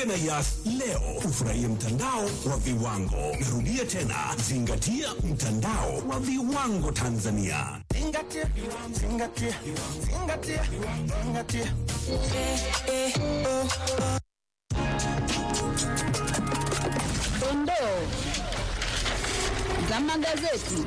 Jiunge na Yas leo ufurahie mtandao wa viwango. Narudia tena, zingatia mtandao wa viwango Tanzania. Zingatia, zingatia, zingatia, zingatia. Dondoo za magazeti.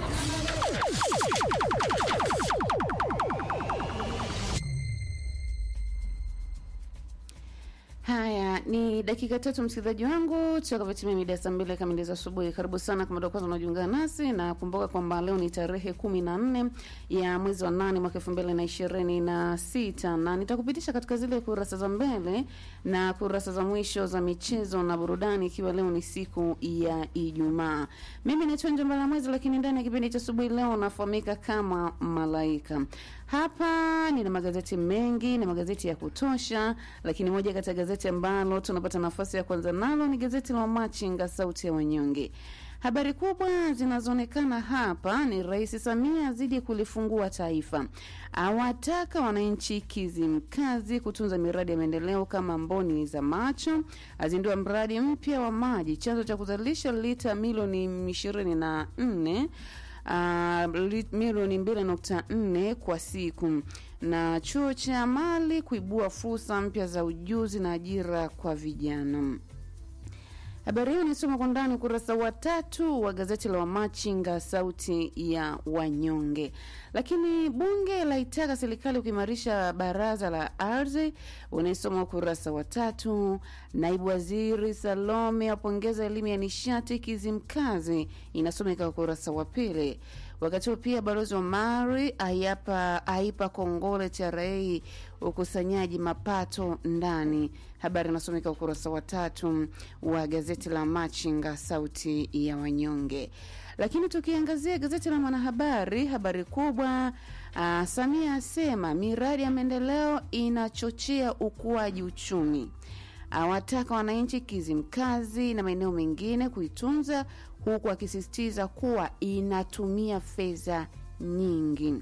Haya ni dakika tatu, msikilizaji wangu, tutakavyotimia mida ya saa mbili kamili za asubuhi. Karibu sana kama ndio kwanza unajiunga nasi, na kumbuka kwamba leo ni tarehe kumi na nne ya mwezi wa nane mwaka elfu mbili na ishirini na sita na nitakupitisha katika zile kurasa za mbele na kurasa za mwisho za michezo na burudani, ikiwa leo ni siku ya Ijumaa. Mimi naitwa Njomba Mwezi, lakini ndani ya kipindi cha asubuhi leo nafahamika kama Malaika. Hapa nina magazeti mengi na magazeti ya kutosha, lakini moja kati ya gazeti ambalo tunapata nafasi ya kwanza nalo ni gazeti la Machinga, sauti ya wanyonge. Habari kubwa zinazoonekana hapa ni Rais Samia azidi kulifungua taifa, awataka wananchi Kizimkazi kutunza miradi ya maendeleo kama mboni za macho, azindua mradi mpya wa maji chanzo cha kuzalisha lita milioni ishirini na nne uh, milioni mbili nukta nne kwa siku na chuo cha mali kuibua fursa mpya za ujuzi na ajira kwa vijana. Habari hiyo nisoma kwa ndani ukurasa wa tatu wa gazeti la Wamachinga sauti ya wanyonge. Lakini bunge laitaka serikali kuimarisha baraza la ardhi, unaisoma ukurasa wa tatu. Naibu waziri Salome apongeza elimu ya nishati Kizimkazi, inasomeka ukurasa wa pili. Wakati huo pia balozi wa Mari aipa, aipa kongole TRA ukusanyaji mapato ndani. Habari inasomeka ukurasa wa tatu wa gazeti la Machinga sauti ya wanyonge. Lakini tukiangazia gazeti la Mwanahabari, habari kubwa uh, Samia asema miradi ya maendeleo inachochea ukuaji uchumi awataka wananchi Kizimkazi na maeneo mengine kuitunza huku akisisitiza kuwa inatumia fedha nyingi.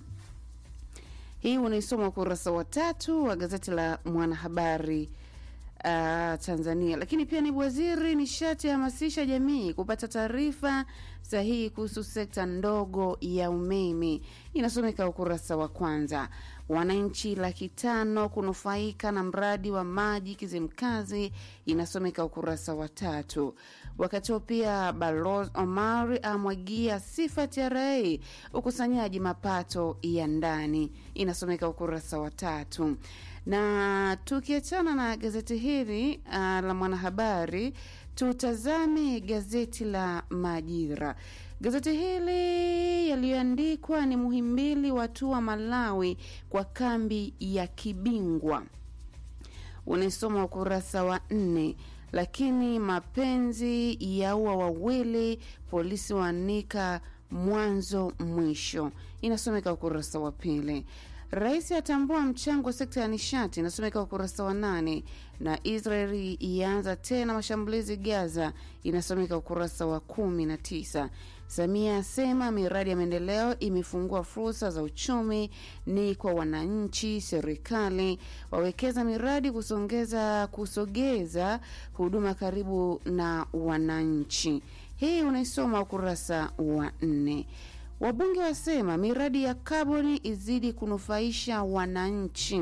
Hii unaisoma ukurasa wa tatu wa gazeti la Mwanahabari uh, Tanzania. Lakini pia naibu waziri nishati hamasisha jamii kupata taarifa sahihi kuhusu sekta ndogo ya umeme, inasomeka ukurasa wa kwanza. Wananchi laki tano kunufaika na mradi wa maji Kizimkazi, inasomeka ukurasa wa tatu. Wakati huo pia Balozi Omari amwagia sifa TRA ukusanyaji mapato ya ndani, inasomeka ukurasa wa tatu. Na tukiachana na gazeti hili uh, la Mwanahabari, tutazame gazeti la Majira. Gazeti hili yaliyoandikwa ni Muhimbili watua Malawi kwa kambi ya kibingwa, unaisoma ukurasa wa nne. Lakini mapenzi yaua wawili, polisi waanika mwanzo mwisho, inasomeka ukurasa wa pili. Rais atambua mchango wa sekta ya nishati, inasomeka ukurasa wa nane. Na Israeli ianza tena mashambulizi Gaza, inasomeka ukurasa wa kumi na tisa. Samia asema miradi ya maendeleo imefungua fursa za uchumi ni kwa wananchi. Serikali wawekeza miradi kusongeza kusogeza huduma karibu na wananchi. Hii unaisoma ukurasa wa nne. Wabunge wasema miradi ya kaboni izidi kunufaisha wananchi.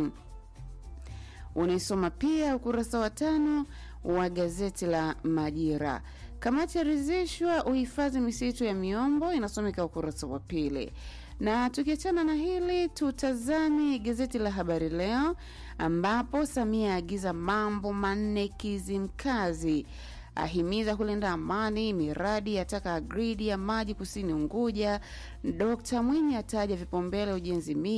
Unaisoma pia ukurasa wa tano wa gazeti la Majira. Kamati yaridhishwa uhifadhi misitu ya miombo, inasomeka ukurasa wa pili. Na tukiachana na hili, tutazame gazeti la Habari Leo ambapo Samia aagiza mambo manne Kizimkazi ahimiza kulinda amani, miradi yataka gridi ya maji kusini Unguja. Dkt Mwinyi ataja vipaumbele ujenzi